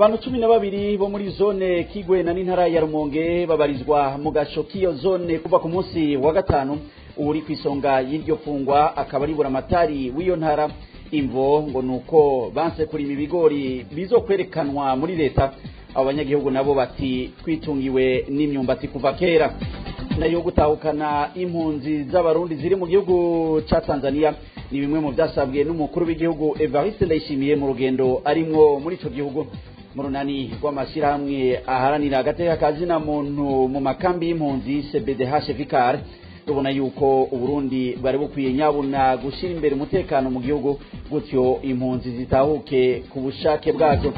abantu cumi na babiri bo muri zone kigwena n'intara ya rumonge babarizwa mu gasho k'iyo zone kuva ku munsi wa gatanu uri ku isonga y'iryo fungwa akaba ari buramatari w'iyo ntara imvo ngo ni uko banse kurima ibigori bizokwerekanwa muri leta abo banyagihugu nabo bati twitungiwe n'imyumbati kuva kera nayo gutahukana impunzi z'abarundi ziri mu gihugu ca tanzania ni bimwe mu byasabwe n'umukuru w'igihugu evariste ndayishimiye mu rugendo arimwo muri ico gihugu mu runani rw'amashyirahamwe aharanira agateka kazina muntu mu makambi y'impunzi cbdh vicar tubona yuko uburundi bwari bukwiye nyabuna gushyira imbere umutekano mu gihugu gutyo impunzi zitahuke ku bushake bwazo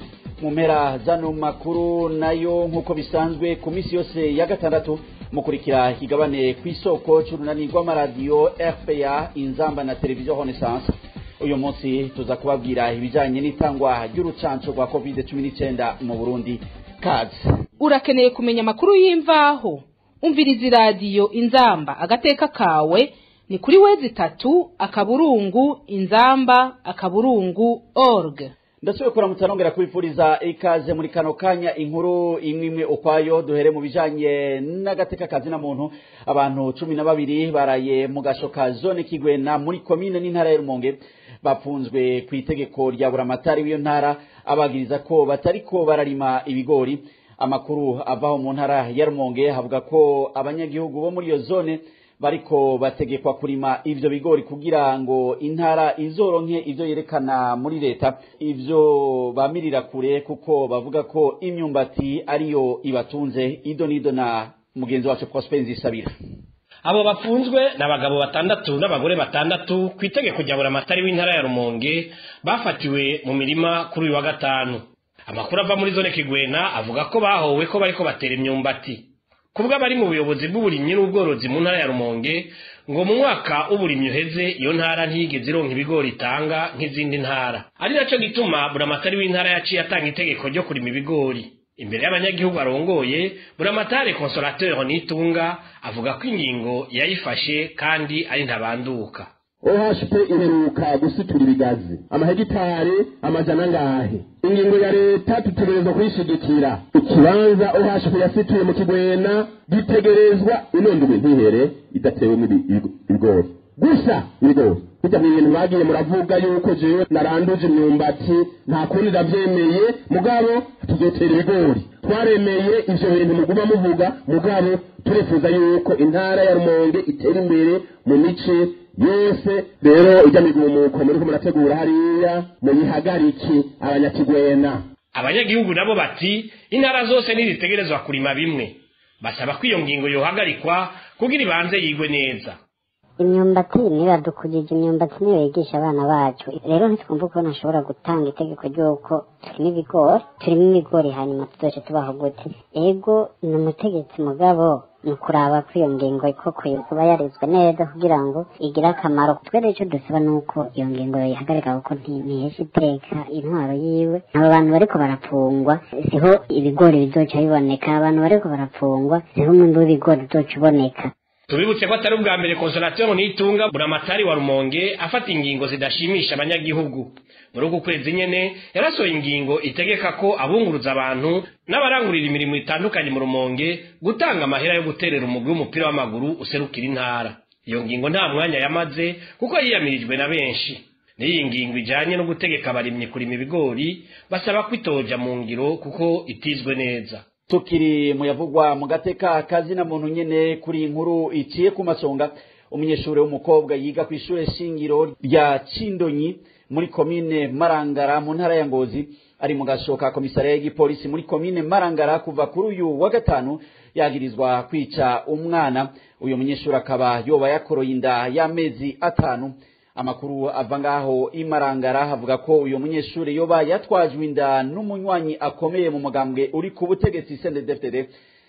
mu mpera zano makuru nayo nk'uko bisanzwe ku minsi yose ya gatandatu mukurikira ikigabane ku isoko c'urunani rw'amaradiyo rpa inzamba na televiziyo renaissance uyu munsi tuza kubabwira ibijanye n'itangwa ry'urucanco rwa covid cumi n'icenda mu burundi kazi urakeneye kumenya amakuru y'imvaho umviriza iradiyo inzamba agateka kawe ni kuri wezi itatu akaburungu inzamba akaburungu org ndasubiye kuramutsa nongera kubifuriza ikaze muri kano kanya inkuru imwe imwe ukwayo duhere mu bijanye n'agateka kazi na muntu abantu cumi na babiri baraye mu gasho ka zone kigwena muri komine n'intara ya rumonge bapfunzwe ku itegeko rya buramatari w'iyo ntara abagiriza ko batariko bararima ibigori amakuru avaho mu ntara ya rumonge havuga ko abanyagihugu bo muri iyo zone bariko bategekwa kurima ivyo bigori kugira ngo intara izoronke ivyo yerekana muri leta ivyo bamirira kure kuko bavuga ko imyumbati ariyo ibatunze ido nido na mugenzi wacu Prosper Nzisabira abo bafunzwe ni abagabo batandatu n'abagore batandatu ku itegeko rya buramatari w'intara ya rumonge bafatiwe mu mirima kuri uyu wa gatanu amakuru ava muri zone kigwena avuga ko bahowe ko bariko batera imyumbati kubwo abari mu buyobozi bw'uburimyi n'ubworozi mu ntara ya rumonge ngo mu mwaka w'uburimyi uheze iyo ntara ntiyigeze ironka ibigori itanga nk'izindi ntara ari naco gituma buramatari w'intara yaciye atanga itegeko ryo kurima ibigori imbere y'abanyagihugu arongoye buramatari consolateur nitunga avuga ko ingingo yayifashe kandi ari ntabanduka ohp iheruka gusitura ibigazi amahegitari amajana angahe ingingo ya leta dutegerezwa kuyishigikira ikibanza ohp yasituye mu kigwena gitegerezwa inondwe ntihere idatewemo ibigori gusa ibigori burya mu bintu bagiye muravuga yuko jewe naranduje imyumbati nta kundi ndavyemeye mugabo tuzotera ibigori twaremeye ivyo bintu muguma muvuga mugabo turifuza yuko intara ya rumonge itera imbere mu mice yose rero ijya migumuko muriko murategura hariya muyihagariki abanyakigwena abanyagihugu nabo bati intara zose ntizitegerezwa kurima bimwe basaba ko iyo ngingo yohagarikwa kugira ibanze yigwe neza imyumbati niyo yadukujije imyumbati niyo yigisha abana bacu rero ntitwumva ukuntu ashobora gutanga itegeko ry'uko turimo ibigori turimo ibigori hanyuma tuzoce tubaho gute ego ni umutegetsi mugabo ni ukuraba ko iyo ngingo koko kuba yarizwe neza kugira ngo igire akamaro twere icyo dusaba ni uko iyo ngingo yihagarika kuko ntihesha iteka intwaro yiwe abo bantu bariko barapfungwa siho ibigori bizoca biboneka abantu bariko barapfungwa siho umwimbi w'ibigori uzoca uboneka tubibutse ko atari ubwa mbere consolateur nitunga buramatari wa rumonge afata ingingo zidashimisha abanyagihugu muri uku kwezi nyene yarasohoye ingingo itegeka ko abunguruza abantu n'abarangurira imirimo itandukanye mu rumonge gutanga amahera yo guterera umugwi w'umupira w'amaguru userukira intara iyo ngingo nta mwanya yamaze kuko yiyamirijwe na benshi n'iyi ngingo ijanye no gutegeka abarimyi kurima ibigori basaba ko itoja mu ngiro kuko itizwe neza tukiri muyavugwa mu gateka kazina muntu nyene kuri inkuru iciye ku masonga umunyeshuri w'umukobwa yiga ku ishure shingiro rya Cindonyi muri komine Marangara mu ntara ya Ngozi ari mu gashoka komisariya y'igipolisi muri komine Marangara kuva kuri uyu wa gatanu yagirizwa kwica umwana uyu munyeshuri akaba yoba yakoroye inda y'amezi atanu amakuru ava ngaho imarangara havuga ko uyu munyeshuri yoba yatwajwe inda n'umunywanyi akomeye mu mugambwe uri ku butegetsi CNDD-FDD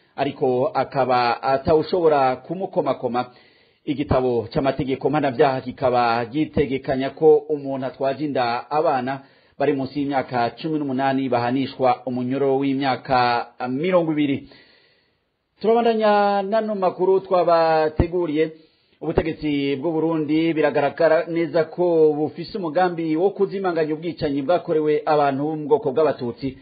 ariko akaba atawushobora kumukomakoma igitabo c'amategeko mpanavyaha kikaba gitegekanya ko umuntu atwaje inda abana bari munsi y'imyaka cumi n'umunani bahanishwa umunyoro w'imyaka mirongo ibiri turabandanya nano makuru twabateguriye ubutegetsi bw'u Burundi biragaragara neza ko bufise umugambi wo kuzimanganya ubwicanyi bwakorewe abantu bo mu bwoko bw'abatutsi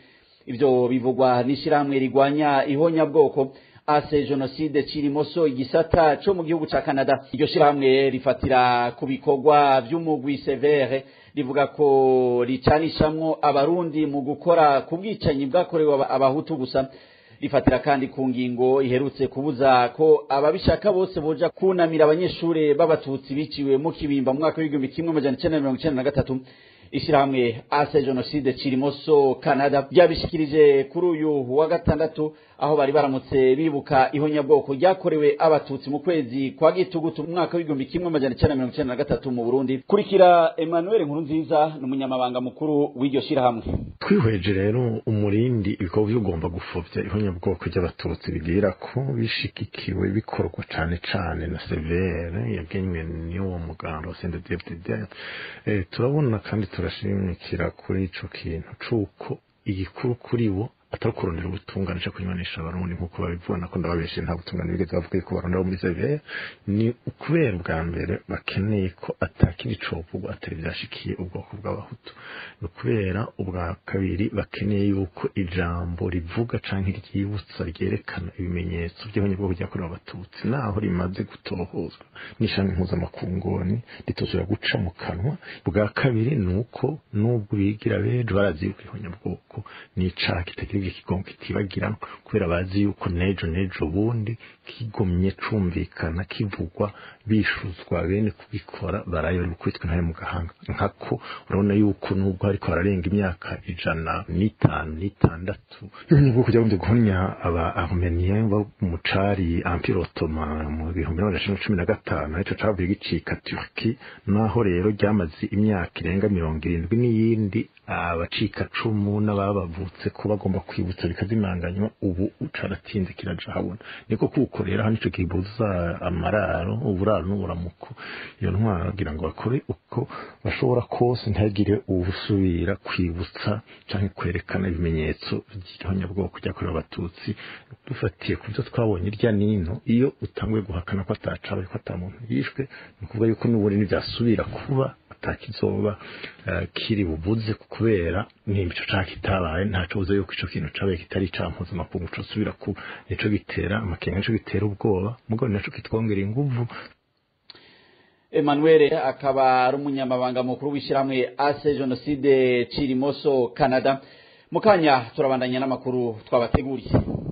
ivyo bivugwa n'ishirahamwe rigwanya ihonyabwoko ase jenoside cirimoso igisata co mu gihugu ca Canada iryo shirahamwe rifatira ku bikorwa vy'umugwi severe rivuga ko ricanishamwo abarundi mu gukora ku bwicanyi bwakorewe abahutu gusa rifatira kandi ku ngingo iherutse kubuza ko ababishaka bose boja kunamira abanyeshure b'abatutsi biciwe mu kibimba mu mwaka w'igihumbi kimwe amajana icenda na mirongo icenda na gatatu ishirahamwe ase jenoside cirimoso canada ryabishikirije kuri uyu wa gatandatu aho bari baramutse bibuka ihonyabwoko ryakorewe abatutsi mu kwezi kwa gitugutu mu mwaka w'igihumbi kimwe amajana icenda na mirongo icenda na gatatu mu burundi kurikira emmanuel nkurunziza ni umunyamabanga mukuru w'iryo shirahamwe twihweje rero umurindi ibikorwa by'ugomba gufobya ihonyabwoko ry'abatutsi bigira ko bishigikiwe bikorwa cane cane na severe yagenywe n'uwo muganga wa sendedevdede eh, turabona kandi turashimikira kuri ico kintu c'uko igikuru kuri bo atari kurondera ubutungane cyo kunywanisha abarundi nk'uko babibona ko ndababeshe nta butungane bigeze bavuga ko barondera muri severe ni ukubera ubwa mbere bakeneye ko atakiri covugwa atari byashikiye ubwoko bw'abahutu ni ukubera ubwa kabiri bakeneye yuko ijambo rivuga canke ryibutsa ryerekana ibimenyetso by'abanyabwoko byakorewe abatutsi naho rimaze gutohozwa n'ishami mpuzamakungoni ritozera guca mu kanwa bwa kabiri ni uko n'ubwo bigira bejo barazi yuko ihonyabwoko ni icaha kitagira ibyo kigongo kitibagira kubera bazi yuko nejo nejo bundi kigomye cumvikana kivugwa bishuzwa bene kubikora baraye bari gukubitwa intare mu gahanga nkako urabona yuko nubwo hariko hararenga imyaka ijana n'itanu n'itandatu nibwo kujya bundi guhonya aba armeniens bo mu cari empire ottoman mu bihumbi n'amajana cumi na gatanu arico cavuye gicika turki naho rero ryamaze imyaka irenga mirongo irindwi n'iyindi abacika cumu n'ababavutse ko bagomba kwibutsa bikazimanganywa ubu caratinze kiraja habona niko kuwukorera hano ico kibuza amararo uburaro n'uburamuko iyo ntwaro kugira ngo bakore uko bashobora kose ntagire ubusubira kwibutsa canke kwerekana ibimenyetso by'ihonyabwoko ryakorewe abatutsi dufatiye ku byo twabonye irya nino iyo utanguye guhakana ko atacabaye ko ata muntu yishwe ni ukuvuga yuko n'ubundi ntibyasubira kuba atakizoba uh, kiri bubuze kubera nimba ico caha kitabaye ntaco buze yuko ico kintu cabaye kitari icaha mpuzamakungu cosubira ku nico gitera amakenga nico gitera ubwoba mugabo naco kitwongera inguvu Emmanuel akaba ari umunyamabanga mukuru w'ishyirahamwe ase jenoside cirimoso canada mu kanya turabandanya n'amakuru twabateguriye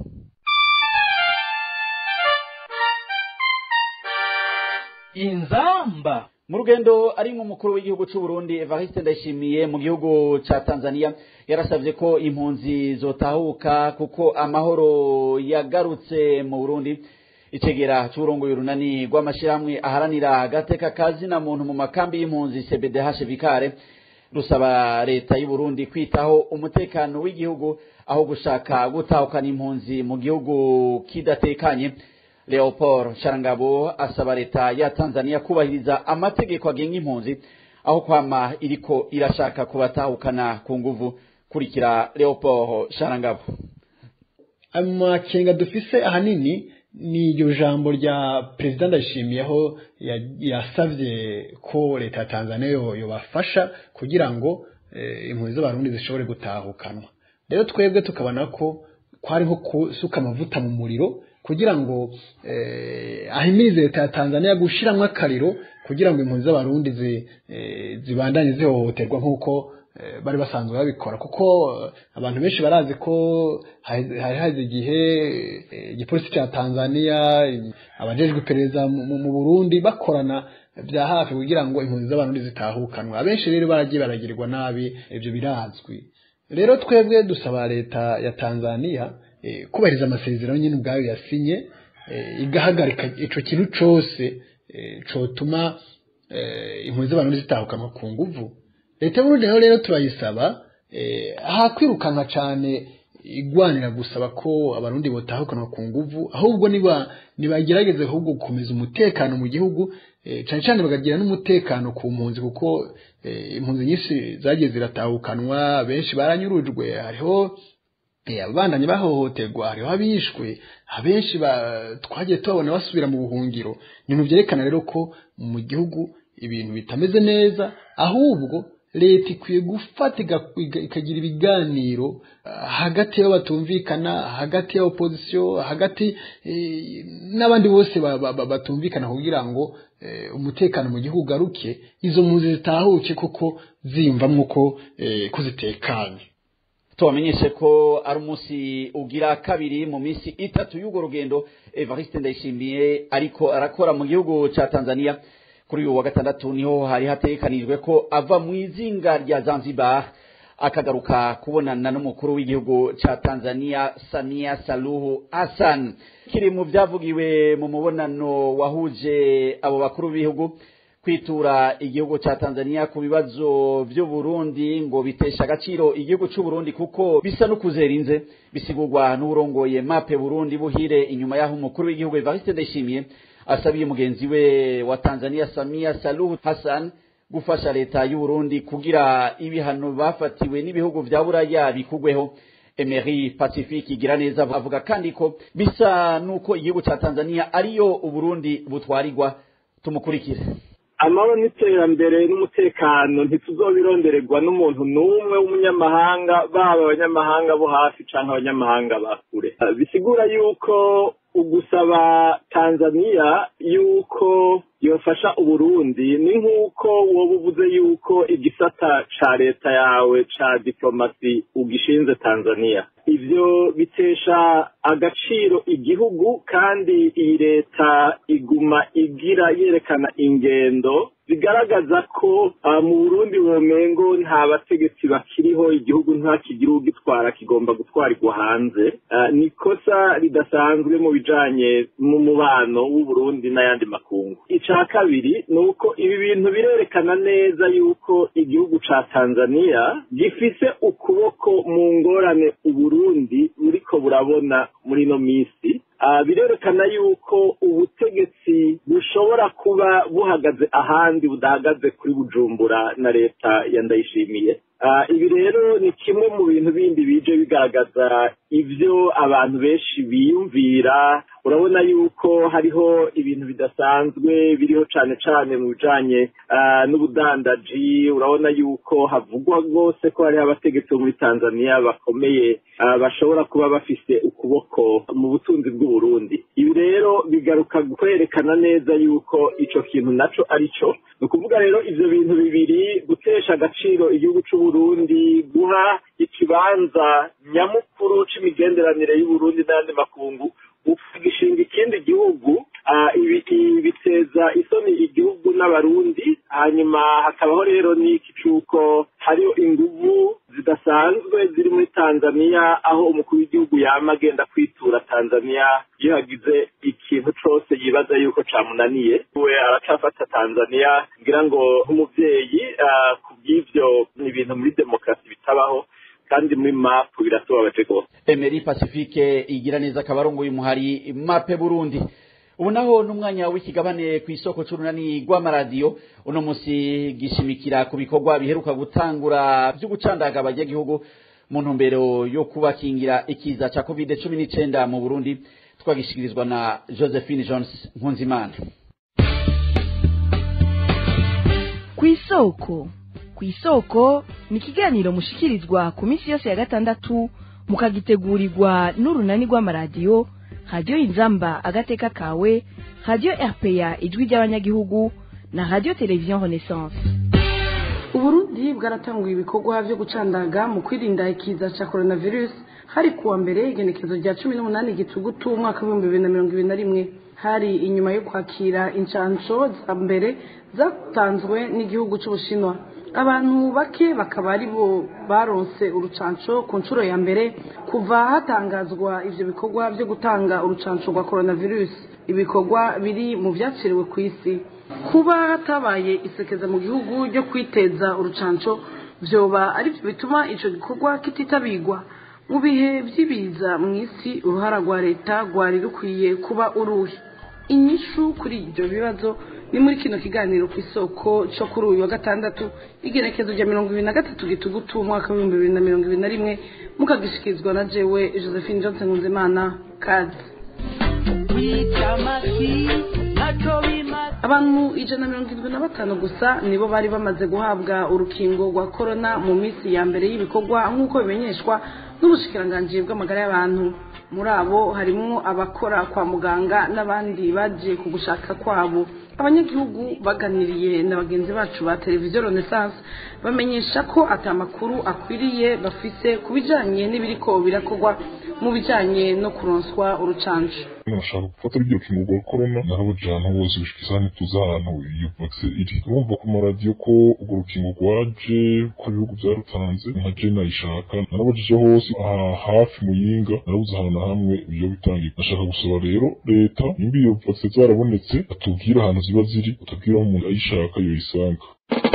inzamba mu rugendo ari umukuru w'igihugu cy'u Burundi Evariste Ndayishimiye mu gihugu ca Tanzania yarasabye ko impunzi zotahuka kuko amahoro yagarutse mu Burundi icegera c'uburongoye urunani rw'amashirahamwe aharanira agateka kazina muntu mu makambi y'impunzi CBDH Vikare rusaba leta y'u Burundi kwitaho umutekano w'igihugu aho gushaka gutahukana impunzi mu gihugu kidatekanye Leopold Sharangabo asaba leta ya Tanzania kubahiriza amategeko agenga impunzi aho kwama iriko irashaka kubatahukana ku nguvu kurikira Leopold Sharangabo amakenga dufise ahanini ni iryo jambo rya perezida ndashimiyeho yasavye ko leta ya Tanzania yobafasha kugira ngo impunzi z'abarundi zishobore gutahukanwa rero twebwe tukabona ko kwari nko kusuka amavuta mu muriro kugira ngo ahimirize leta ya Tanzania gushiramwo akariro kugira ngo impunzi z'abarundi zibandanye zihohoterwa nk'uko bari basanzwe babikora kuko abantu benshi barazi ko hari haze igihe igipolisi cya Tanzania abajejwe iperereza mu Burundi bakorana bya hafi kugira ngo impunzi z'abarundi zitahukanwa abenshi rero baragiye baragirwa nabi ibyo birazwi rero twebwe dusaba leta ya Tanzania kubahiriza amasezerano nyine ubwayo yasinye igahagarika ico kintu cose cotuma impunzi z'abarundi zitahukanwa ku nguvu leta y'uburundi rero rero turayisaba hakwirukanka cane igwanira gusaba ko abarundi botahukanwa ku nguvu ahubwo niba nibagerageze ahubwo gukomeza umutekano mu gihugu cane cane bakagira n'umutekano ku mpunzi kuko impunzi nyinshi zagiye ziratahukanwa benshi baranyurujwe hariho abandanye bahohoterwa hariho abishwe abenshi twagiye tubabona basubira mu buhungiro ibintu byerekana rero ko mu gihugu ibintu bitameze neza ahubwo leta ikwiye gufata ikagira ibiganiro hagati y'abo batumvikana hagati ya opozisiyo hagati n'abandi bose batumvikana kugira ngo umutekano mu gihugu ugaruke izo mpunzi zitahuke kuko ziyumvamo ko ko zitekanye tubamenyeshe ko ari umunsi ugira kabiri mu minsi itatu y'urwo rugendo evariste ndayishimiye ariko arakora mu gihugu cya tanzania kuri uyu wa gatandatu niho hari hatekanijwe ko ava mu izinga rya zanzibar akagaruka kubonana n'umukuru w'igihugu cya tanzania samia saluhu hassan kiri mu byavugiwe mu mubonano wahuje abo bakuru b'ibihugu kwitura igihugu cya tanzania ku bibazo by'uburundi ngo bitesha agaciro igihugu cy'uburundi kuko bisa n'ukuzerinze bisigurwa n'uburongoye mape burundi buhire inyuma y'aho umukuru w'igihugu evariste ndayishimiye asabiye mugenzi we wa tanzania samia saluhu hassan gufasha leta y'uburundi kugira ibihano bafatiwe n'ibihugu vya buraya bikugweho emery pacifique igira neza avuga kandi ko bisa n'uko igihugu cya tanzania ariyo uburundi butwarirwa tumukurikire amahoro n'iterambere n'umutekano ntituzobirondererwa n'umuntu n'umwe w'umunyamahanga baba abanyamahanga bo hafi cyangwa abanyamahanga ba kure bisigura yuko ugusaba tanzania yuko yofasha uburundi ni nk'uko woba uvuze yuko igisata ca leta yawe ca diplomasi ugishinze tanzania ivyo bitesha agaciro igihugu kandi iyi leta iguma igira yerekana ingendo bigaragaza ko mu burundi bumengo nta bategetsi bakiriho igihugu ntakigira ugitwara kigomba gutwarirwa hanze ni ikosa ridasanzwe mu bijanye mu mubano w'uburundi n'ayandi makungu ica kabiri ni uko ibi bintu birerekana neza yuko igihugu ca tanzania gifise ukuboko mu ngorane uburundi buriko burabona muri ino minsi birerekana yuko ubutegetsi bushobora kuba buhagaze ahandi budahagaze kuri bujumbura na leta ya ndayishimiye ibi rero ni kimwe mu bintu bindi bije bigaragaza ibyo abantu benshi biyumvira urabona yuko hariho ibintu bidasanzwe biriho cyane cyane mu bijanye n'ubudandaji urabona yuko havugwa rwose ko hariho abategetsi bo muri tanzania bakomeye bashobora kuba bafise ukuboko mu butunzi bw'uburundi ibi rero bigaruka kwerekana neza yuko ico kintu naco ari cyo ni ukuvuga rero ivyo bintu bibiri gutesha agaciro igihugu c'uburundi guha ikibanza nyamukuru c'imigenderanire y'uburundi n'ayandi makungu ugishinga ikindi gihugu ibi biteza isoni igihugu n'abarundi hanyuma hakabaho rero n'iki cy'uko hariho inguvu zidasanzwe ziri muri tanzania aho umukuru w'igihugu yama agenda kwitura tanzania iyo hagize ikintu cyose yibaza yuko cyamunaniye we aracafata tanzania ngira ngo nk'umubyeyi ku bw'ibyo ni ibintu muri demokarasi bitabaho kandi muri mapu biratubabaje rwose emery pacifique igira neza akaba arongoye umuhari mape burundi ubu naho n'umwanya w'ikigabane ku isoko c'urunani rw'amaradiyo uno musi gishimikira ku bikorwa biheruka gutangura vyo gucandaga abanyagihugu mu ntumbero yo kubakingira ikiza ca covid cumi n'icenda mu burundi twagishikirizwa na josephine jones nkunzimana kw'isoko kw'isoko ni ikiganiro mushikirizwa ku minsi yose ya gatandatu mukagitegurirwa n'urunani rw'amaradiyo radiyo inzamba agateka kawe radiyo rpa ijwi ry'abanyagihugu na radiyo televiziyo renaissance uburundi bwaratanguye ibikorwa byo gucandaga mu kwirinda ikiza cya coronavirus hari kuwa mbere igenekezo rya cumi n'umunani gitugutu umwaka w'ibihumbi bibiri na mirongo ibiri na rimwe hari inyuma yo kwakira inshansho za mbere zatanzwe n'igihugu cy'ubushinwa abantu bake bakaba ari bo baronse urucanco ku nshuro ya mbere kuva hatangazwa ivyo bikorwa byo gutanga urucanco rwa coronavirus ibikorwa biri mu vyaciriwe ku isi kuba hatabaye isekeza mu gihugu ryo kwiteza urucanco vyoba ari byo bituma ico gikorwa kititabirwa mu bihe vy'ibiza mu isi uruhara rwa leta rwari rukwiye kuba uruhe inyishu kuri ibyo bibazo ni muri kino kiganiro ku isoko cyo kuri uyu wa gatandatu igerekezo rya mirongo ibiri na gatatu gitugutu umwaka w'ibihumbi bibiri na mirongo ibiri na rimwe mukagishikirizwa na jewe josephine johnson nkunzimana kazi abantu ijana na mirongo irindwi na batanu gusa nibo bari bamaze guhabwa urukingo rwa korona mu minsi ya mbere y'ibikorwa nk'uko bimenyeshwa n'ubushikiranganji bw'amagara y'abantu muri abo harimo abakora kwa muganga n'abandi baje ku gushaka kwabo abanyagihugu baganiriye na bagenzi bacu ba televiziyo renaissance bamenyesha ko atamakuru akwiriye bafise ku bijanye n'ibiriko birakorwa mu bijanye no kuronswa urucanco nashaka gufata ryo rukingo rwa korona narabujana bose gushika isaha ntituzi ahantu iyo vakisi iri urumva ku maradiyo ko urwo rukingo rwaje ko ibihugu byarutanze nka je nayishaka narabujije hose aha hafi muyinga narabuze ahantu na hamwe iyo bitangiye nashaka gusaba rero leta nimba iyo vakisi zarabonetse atubwire ahantu ziba ziri atubwire aho umuntu ayishaka yoyisanga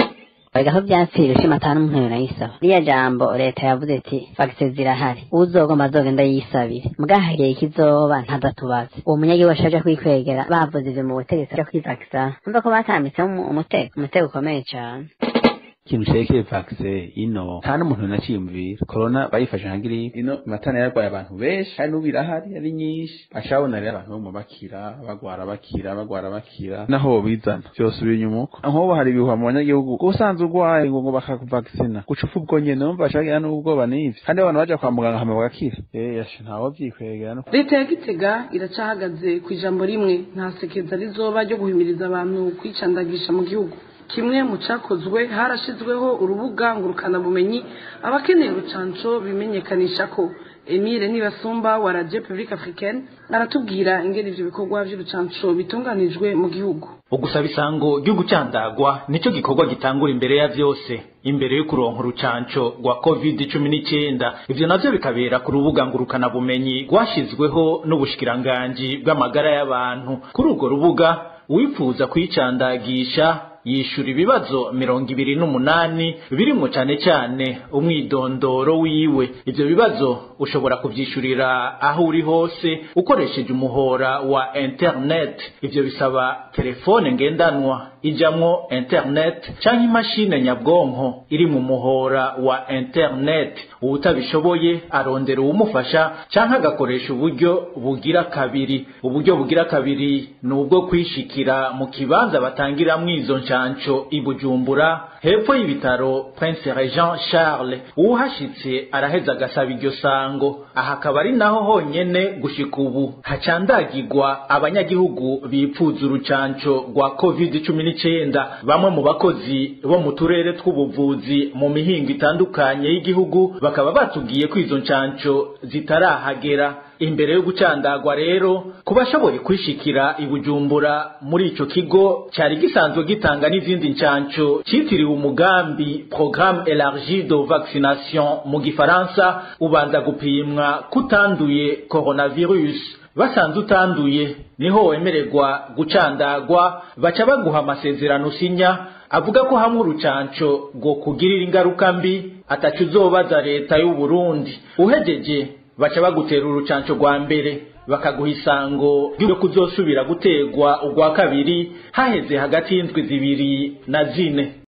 Erega aho byapfira ushima atanu umuntu yonayisaba riya jambo leta yavuze iti fagise zirahari uzogomba azogenda yisabire mbwahageye ikizoba ntadatubaze uwo munyagihugu ashaje kwikwegera bavuze ivyo mu butegetsi aja kwivagisa numva ko batambitsemo umutego umutego ukomeye cane ikintu cerekeye vakise ino nta n'umuntu naciyumvira korona bayifashe nka giripe ino imatana yarwaye abantu benshi kandi n'ubu irahari ari nyinshi bacabona rero abantu bamwe bakira bagwara bakira bagwara bakira naho bizana vyose inyuma uko nk'ubu hari ibihuha mu banyagihugu ko usanze urwaye ngo ngo bakakuvakisina guca upfa ubwo nyene numva bacagira n'ubwoba n'ivyo kandi abantu baja kwa muganga hama bagakira eh yashe ntawo vyikwegera no leta ya gitega iracahagaze ku ijambo rimwe nta sekeza rizoba ryo guhimiriza abantu kwicandagisha mu gihugu kimwe mu cyakozwe harashyizweho urubuga ngurukanabumenyi abakeneye urucanco bimenyekanisha ko emile nibasumba wa radio publique africaine aratubwira ingene ivyo bikorwa vy'urucanco bitunganijwe mu gihugu ugusaba isango ryo gucandagwa nico gikorwa gitangura imbere ya vyose imbere yo kuronka urucanco rwa covid cumi n'icyenda ivyo navyo bikabera ku rubuga ngurukana bumenyi rwashizweho n'ubushikiranganji bw'amagara y'abantu kuri urwo rubuga uwifuza kwicandagisha yishura ibibazo mirongo ibiri n'umunani birimwo cane cane umwidondoro wiwe ivyo bibazo ushobora kuvyishurira aho uri hose ukoresheje umuhora wa internet ivyo bisaba telefone ngendanwa ijamwo internet canke imashine nyabwonko iri mu muhora wa internet uwutabishoboye arondera uwumufasha canke agakoresha uburyo bugira kabiri uburyo bugira kabiri ni ubwo kwishikira mu kibanza batangiramwo izo nshanco i bujumbura hepfo y'ibitaro prince regent charles uwuhashitse araheza agasaba iryo sango aha akaba ari naho honyene gushika ubu hacandagirwa abanyagihugu bipfuza urucanco rwa covid cumi n'icenda bamwe mu bakozi bo mu turere tw'ubuvuzi mu mihingo itandukanye y'igihugu bakaba batubwiye ko izo ncanco zitarahagera imbere yo gucandagwa rero ku bashoboye kwishikira i bujumbura muri ico kigo cyari gisanzwe gitanga n'izindi ncanco citiriwe umugambi programme élargie de vaccination mu gifaransa ubanza gupimwa kutanduye coronavirus basanze utanduye niho wemererwa gucandagwa baca baguha amasezerano usinya avuga ko hamwe urucanco rwo kugirira ingaruka mbi ataco uzobaza leta y'u Burundi uhejeje baca bagutera urucanco rwa mbere bakaguha isango ryo kuzosubira gutegwa urwa kabiri haheze hagati y'indwi zibiri na zine